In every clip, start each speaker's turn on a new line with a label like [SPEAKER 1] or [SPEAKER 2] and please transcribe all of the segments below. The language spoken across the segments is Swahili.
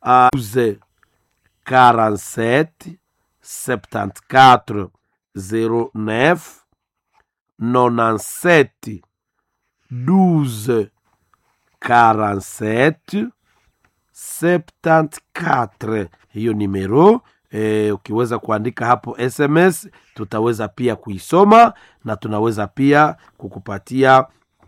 [SPEAKER 1] uh, 12 47 74 09 97 12 47 74 hiyo nimero e, ukiweza kuandika hapo sms tutaweza pia kuisoma na tunaweza pia kukupatia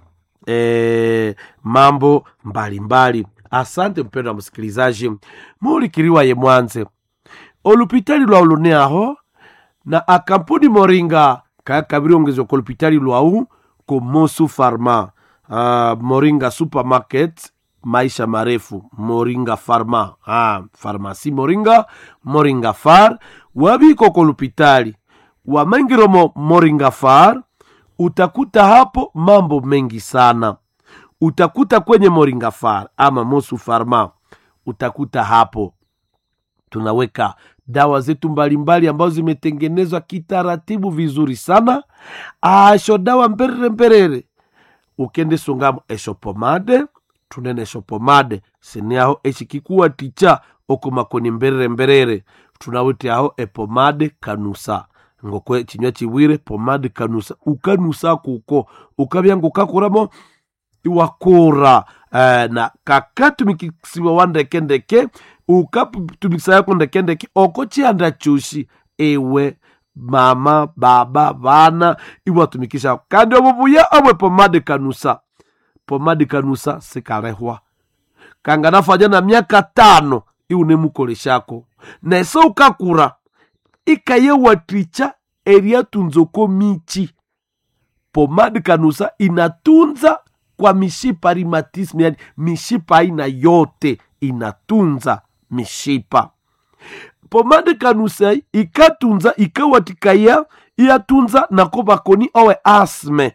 [SPEAKER 1] e, mambo mbalimbali mbali. asante mpendo wa msikilizaji mulikiriwa ye mwanze olupitali lwa uluneaho na akampuni moringa kakabiri ongezo ko lupitali lwau ko mosu farma uh, moringa supermarket maisha marefu moringa farma ah, farmasi moringa moringa far wabiko ko lupitali wamengiromo moringa far utakuta hapo mambo mengi sana utakuta kwenye moringa far ama mosu farma utakuta hapo tunaweka dawa zetu mbalimbali ambazo zimetengenezwa kitaratibu vizuri sana asho dawa mperere mperere ukende songamo esho pomade tunene esho pomade siniaho eshikikuwa ticha okomakoni mberere mberere tunawete aho epomade kanusa ngokwe chinywa chiwire pomade kanusa ukanusa kuko ukabyangu kakuramo iwakura eh, na kakatumikisiwa wandekendeke ukatumikisa yako ndekendeke oko chianda chushi ewe mama baba vana iwatumikisha kandi obubuya obwe pomade kanusa pomade kanusa sikalehwa kanganafanya na miaka tano iunemukoleshako nese ukakura ikayewatricha eriatunzoko michi pomade kanusa inatunza kwa mishipa rheumatism yani mishipa aina yote inatunza mishipa pomade kanusa ikatunza ikawatikaya iyatunza nako bakoni owe asme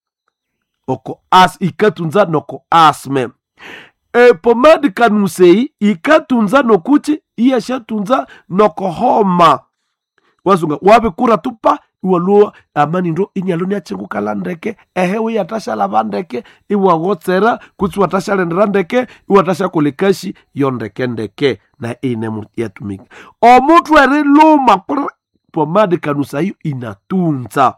[SPEAKER 1] oko as ikatunza noko asme e, pomade kanusei ikatunza nokuchi iyashatunza noko homa wazunga wabekura tupa iwaluo amani ndo inyalo niachengukala ndeke ehewe yatashalava ndeke iwagotsera kutsi watashalendera ndeke iwatashakolekashi yo ndeke ndeke na ine yatumika omutu eriluma pomade kanusa hiyo inatunza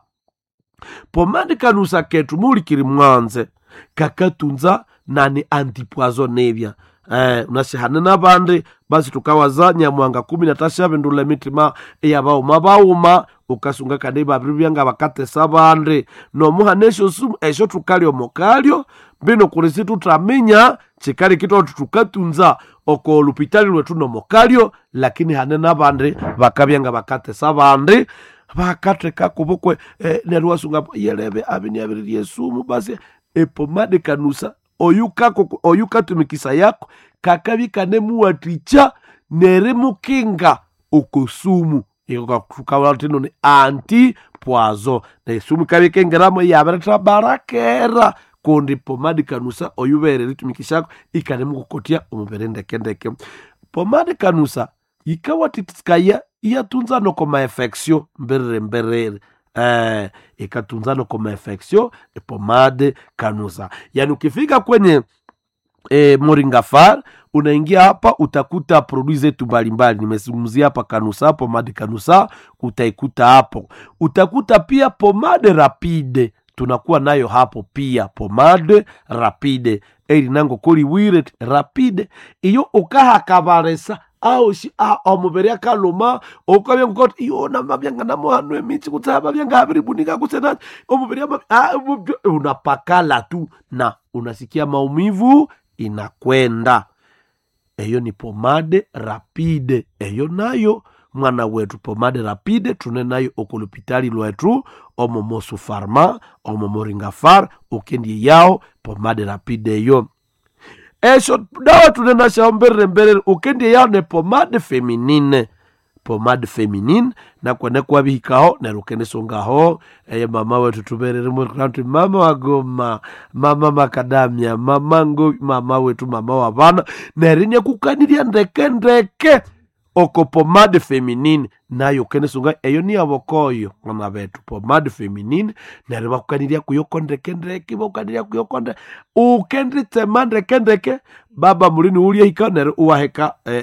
[SPEAKER 1] pomade kanusa ketu mulikiri mwanze kakatunza nani antipoisonevya eh, unashihane na bandi basi tukawaza nyamwanga kumi natashavendula emitima eyabauma bauma ukasunga kandi babiri byanga bakatesa bandi nomuhana esho sumu esho tukalyo mokalyo mbino kulisi tutaminya chikali kitoto tukatunza oko lupitali lwetu nomokalyo lakini hane na bandi bakabyanga bakatesa bandi bakateka kubukwe eh, nerwasunga yelebe abini abiririe sumu basi epomade kanusa oyukako oyukatumikisa yako kakabi kanemuwaticha neremukinga okusumu tukawatino ni anti pwazo nesumu kabi kengeramo yabereta barakera kundi pomadi kanusa oyubere litumikishako ikanemukukotia omubere ndekendeke pomadi kanusa ikawatitikaya iyatunza noko maefeksio mberere mberere eh, ikatunza noko maefeksio pomade kanusa yani ukifika kwenye e, moringafar unaingia hapa utakuta produi zetu mbalimbali nimezungumzia hapa kanusa pomade kanusa utaikuta hapo utakuta pia pomade rapide tunakuwa nayo hapo pia pomade rapide erinango koliwire rapide iyo ukahakabaresa aoshi a omubere akaluma okabya ngukoti iyo mabyanga namohanu emichi kutsa mabyanga habiribunika kusena omubere unapakala tu na unasikia maumivu inakwenda eyo ni pomade rapide eyo nayo mwana wetu pomade rapide tune nayo okulupitali lwetu omo mosu farma omo moringa far ukendie yao pomade rapide eyo esho dawa tunenashaho mberere mberere ukendie yao ne pomade feminine pomade feminine nakwene kwabihikaho neryo ukendisongaho eye mama wetu tuberere mweranti mama wagoma mama makadamia mama ngo mama wetu mama wa bana nerinya kukanirya ndeke ndeke oko pomade feminine nayo ukendisonga eyo ni abokoyo mwana betu pomade feminine neryo bakukanirya kuyoko ndeke ndeke bakukanirya kuyoko ndeke ukenditsema ndeke ndeke baba mulini uliahika neryo uwaheka eh,